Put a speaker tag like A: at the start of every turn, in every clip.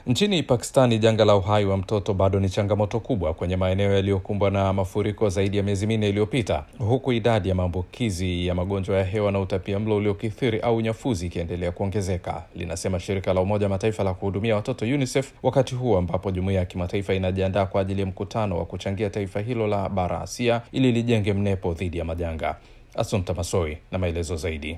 A: Nchini Pakistani, janga la uhai wa mtoto bado ni changamoto kubwa kwenye maeneo yaliyokumbwa na mafuriko zaidi ya miezi minne iliyopita, huku idadi ya maambukizi ya magonjwa ya hewa na utapia mlo uliokithiri au unyafuzi ikiendelea kuongezeka, linasema shirika la Umoja Mataifa la kuhudumia watoto UNICEF, wakati huu ambapo jumuiya ya kimataifa inajiandaa kwa ajili ya mkutano wa kuchangia taifa hilo la bara Asia ili lijenge mnepo dhidi ya majanga. Asumta Masoi na maelezo zaidi.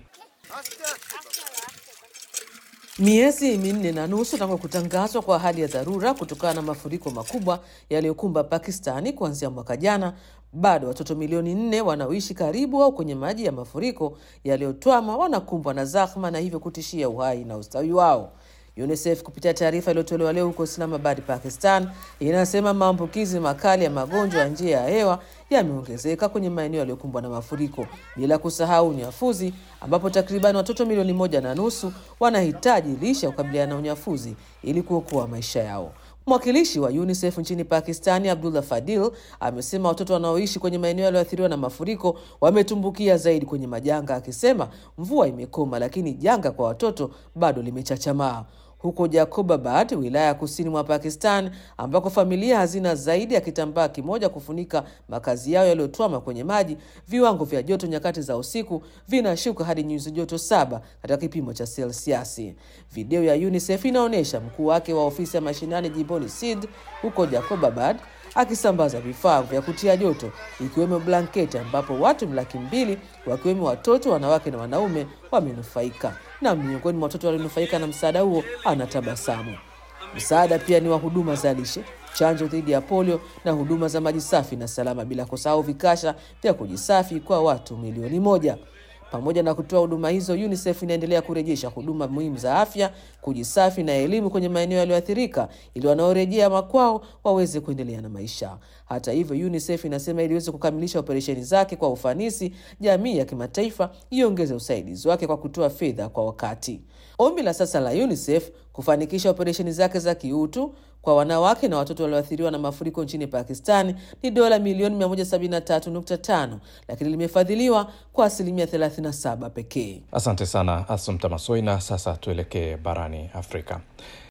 B: Miezi minne na nusu tangu kutangazwa kwa hali ya dharura kutokana na mafuriko makubwa yaliyokumba Pakistani kuanzia mwaka jana, bado watoto milioni nne wanaoishi karibu au kwenye maji ya mafuriko yaliyotwama wanakumbwa na zahma na hivyo kutishia uhai na ustawi wao. UNICEF kupitia taarifa iliyotolewa leo huko Islamabad, Pakistan, inasema maambukizi makali ya magonjwa ya njia ya hewa yameongezeka kwenye maeneo yaliyokumbwa na mafuriko, bila kusahau unyafuzi, ambapo takriban watoto milioni moja na nusu wanahitaji lishe ya kukabiliana na unyafuzi ili kuokoa maisha yao. Mwakilishi wa UNICEF nchini Pakistani, Abdullah Fadil, amesema watoto wanaoishi kwenye maeneo yaliyoathiriwa na mafuriko wametumbukia zaidi kwenye majanga, akisema mvua imekoma, lakini janga kwa watoto bado limechachamaa. Huko Jacobabad, wilaya ya kusini mwa Pakistan, ambako familia hazina zaidi ya kitambaa kimoja kufunika makazi yao yaliyotwama kwenye maji, viwango vya joto nyakati za usiku vinashuka hadi nyuzi joto saba katika kipimo cha selsiasi. Video ya UNICEF inaonyesha mkuu wake wa ofisi ya mashinani jimboni Sindh huko Jacobabad akisambaza vifaa vya kutia joto ikiwemo blanketi, ambapo watu laki mbili wakiwemo watoto, wanawake na wanaume wamenufaika. Na miongoni mwa watoto walionufaika na msaada huo anatabasamu. Msaada pia ni wa huduma za lishe, chanjo dhidi ya polio na huduma za maji safi na salama, bila kusahau vikasha vya kujisafi kwa watu milioni moja. Pamoja na kutoa huduma hizo, UNICEF inaendelea kurejesha huduma muhimu za afya, kujisafi na elimu kwenye maeneo yaliyoathirika ili wanaorejea makwao waweze kuendelea na maisha. Hata hivyo, UNICEF inasema ili iweze kukamilisha operesheni zake kwa ufanisi, jamii ya kimataifa iongeze usaidizi wake kwa kutoa fedha kwa wakati. Ombi la sasa la UNICEF kufanikisha operesheni zake za kiutu kwa wanawake na watoto walioathiriwa na mafuriko nchini Pakistani ni dola milioni 173.5 lakini limefadhiliwa kwa asilimia 37 pekee.
A: Asante sana Asumta Masoi, na sasa tuelekee barani Afrika.